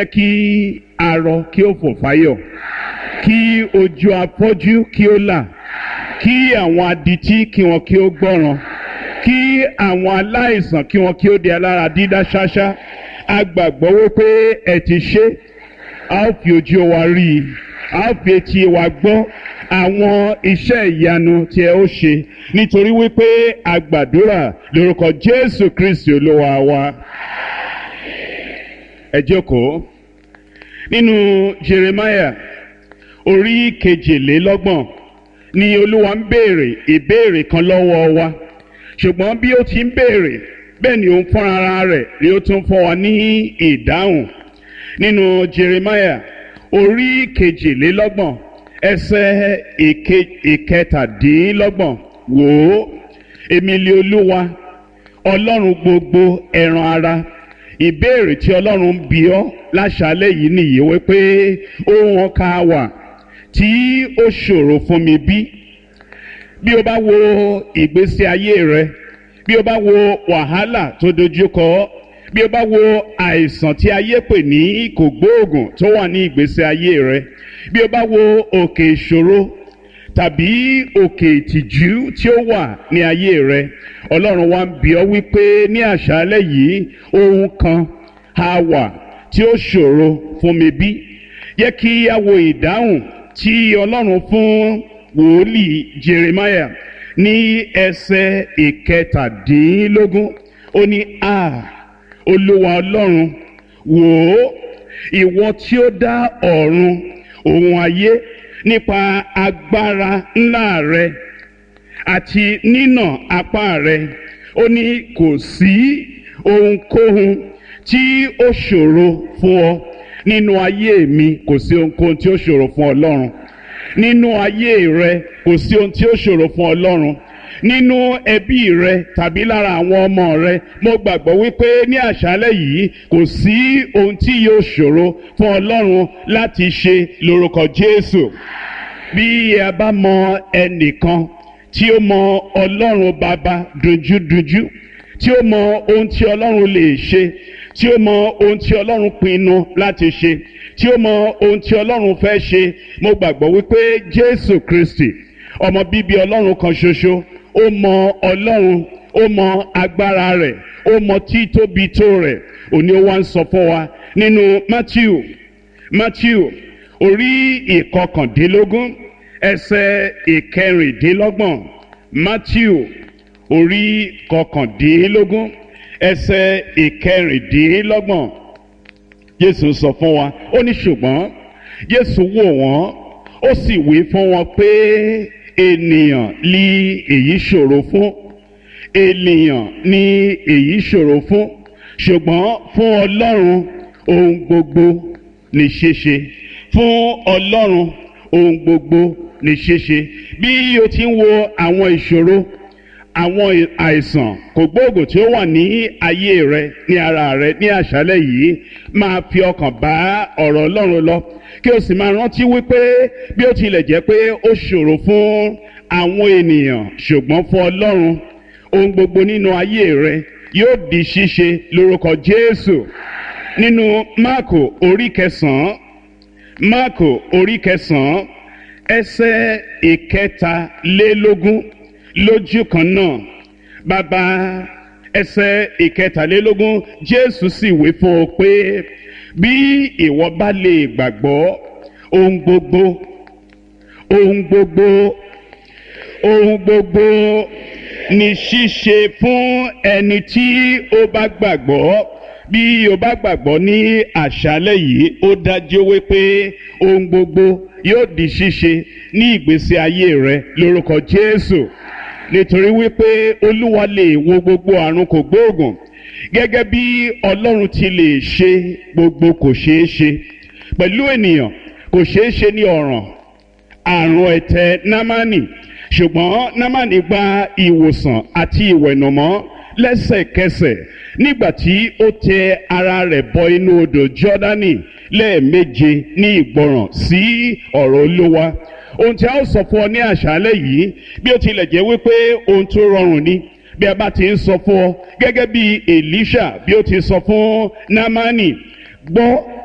kí arọ kí ó fò fáyọ̀ kí ojú afọ́jú kí ó là kí àwọn adití kí wọn kí ó gbọ́ràn kí àwọn aláìsàn kí wọn kí ó di alára dídá ṣáṣá a gbàgbọ́ wípé ẹ ti ṣe a ó fi ojú wa rí i a ó fi etí wa gbọ́ àwọn iṣẹ́ ìyanu tí ẹ ó ṣe nítorí wípé a gbàdúrà lórúkọ Jésù Kristi olúwa wa ẹ jókòó nínú Jeremiah orí kejìlélọ́gbọ̀n ni olúwa ń béèrè ìbéèrè kan lọ́wọ́ wa ṣùgbọ́n bí ó ti ń béèrè bẹ́ẹ̀ ni òun fúnra ara rẹ̀ ni ó tún fún wa ní ìdáhùn nínú Jeremiah orí kejìlélọ́gbọ̀n ẹsẹ̀ ìkẹtàdínlọ́gbọ̀n wò ó èmi lé olúwa ọlọ́run gbogbo ẹran ara ìbéèrè tí ọlọ́run bí ọ́ láṣálẹ́ yìí nìyí wípé ohun ọkà wà tí ó ṣòro fún mi bí bí o bá wo ìgbésí ayé rẹ bí o bá wo wàhálà tó dojúkọ bí o bá wo àìsàn tí ayé pè ní kògbóògùn tó wà ní ìgbésí ayé rẹ bí o bá wo òkè ìṣòro tàbí òkè ìtìjú tí ó wà ní ayé rẹ ọlọ́run wa ń bi ọ́ wípé ní àṣálẹ́ yìí ohun kan á wà tí ó ṣòro fún mi bí yẹ kí a wo ìdáhùn tí ọlọ́run fún wòlíì Jeremiah ní ẹsẹ̀ ìkẹtàdínlógún ó ní a olúwa ọlọ́run wò ó ìwọ tí ó dá ọ̀run òun ayé nípa agbára ńlá rẹ àti nínà apá rẹ ó ní kò sí ohunkóhun tí ó ṣòro fún ọ nínú ayé mi kò sí ohunkóhun tí ó ṣòro fún ọlọ́run nínú ayé rẹ kò sí ohun tí ó ṣòro fún ọlọ́run nínú ẹbí rẹ tàbí lára àwọn ọmọ rẹ mo gbàgbọ́ wípé ní àṣálẹ́ yìí kò sí ohun tí yóò ṣòro fún ọlọ́run láti ṣe lórúkọ Jésù bí a bá mọ ẹnìkan tí ó mọ ọlọ́run bàbá dojúdojú tí ó mọ ohun tí ọlọ́run lè ṣe tí ó mọ ohun tí ọlọ́run pinnu láti ṣe tí ó mọ ohun tí ọlọ́run fẹ́ ṣe mo gbàgbọ́ wípé Jésù Kristi ọmọ bíbí ọlọ́run kan ṣoṣo ó mọ ọlọ́run ó mọ agbára rẹ̀ ó mọ títóbi tó rẹ̀ òní ó wá ń sọ fún wa nínú Matthew Matthew orí ìkọkàndínlógún ẹsẹ̀ ìkẹrìndínlọ́gbọ̀n Matthew orí kọkàndínlógún ẹsẹ̀ ìkẹrìndínlọ́gbọ̀n Jésù sọ fún wa ó ní ṣùgbọ́n Jésù wò wọ́n ó sì wí fún wọn pé ènìyàn ní èyí ṣòro fún ènìyàn ní èyí ṣòro fún ṣùgbọ́n fún Ọlọ́run ohun gbogbo ní ṣíṣe fún Ọlọ́run ohun gbogbo ní ṣíṣe bí o ti ń wo àwọn ìṣòro àwọn àìsàn kògbóògùn tí ó wà ní ayé rẹ ní ara rẹ ní àṣálẹ́ yìí máa fi ọkàn bá ọ̀rọ̀ Ọlọ́run lọ kí o sì máa rántí wípé bí ó tilẹ̀ jẹ́ pé ó ṣòro fún àwọn ènìyàn ṣùgbọ́n fún Ọlọ́run ohun gbogbo nínú ayé rẹ yóò di ṣíṣe lórúkọ Jésù nínú Máàkò orí kẹsàn-án Máàkò orí kẹsàn-án ẹsẹ̀ ìkẹtàlélógún lójú kan náà bàbá ẹsẹ̀ ìkẹtàlélógún Jésù sì wí fún ọ pé bí ìwọ bá lè gbàgbọ́ ohun gbogbo ohun gbogbo ohun gbogbo ní ṣíṣe fún ẹni tí ó bá gbàgbọ́ bí o bá gbàgbọ́ ní àṣálẹ́ yìí ó dájú wípé ohun gbogbo yóò di ṣíṣe ní ìgbésí ayé rẹ lórúkọ Jésù nítorí wípé Olúwa lè wo gbogbo àrùn kògbóògùn gẹ́gẹ́ bí Ọlọ́run ti lè ṣe gbogbo kò ṣeé ṣe pẹ̀lú ènìyàn kò ṣeé ṣe ní ọ̀ràn àrùn ẹ̀tẹ̀ námánì ṣùgbọ́n námánì gba ìwòsàn àti ìwẹ̀nùmọ́ lẹ́sẹ̀kẹsẹ̀ nígbà tí ó tẹ ara rẹ̀ bọ inú odò Jọ́dánì lẹ́ẹ̀méje ní ìgbọràn sí ọ̀rọ̀ Olúwa ohun tí a ó sọ fún ọ ní àṣálẹ́ yìí bí ó tilẹ̀ jẹ́ wípé ohun tó rọrùn ni bí a bá ti ń sọ fún ọ gẹ́gẹ́ bí Èlíṣà bí ó ti sọ fún Námánì gbọ́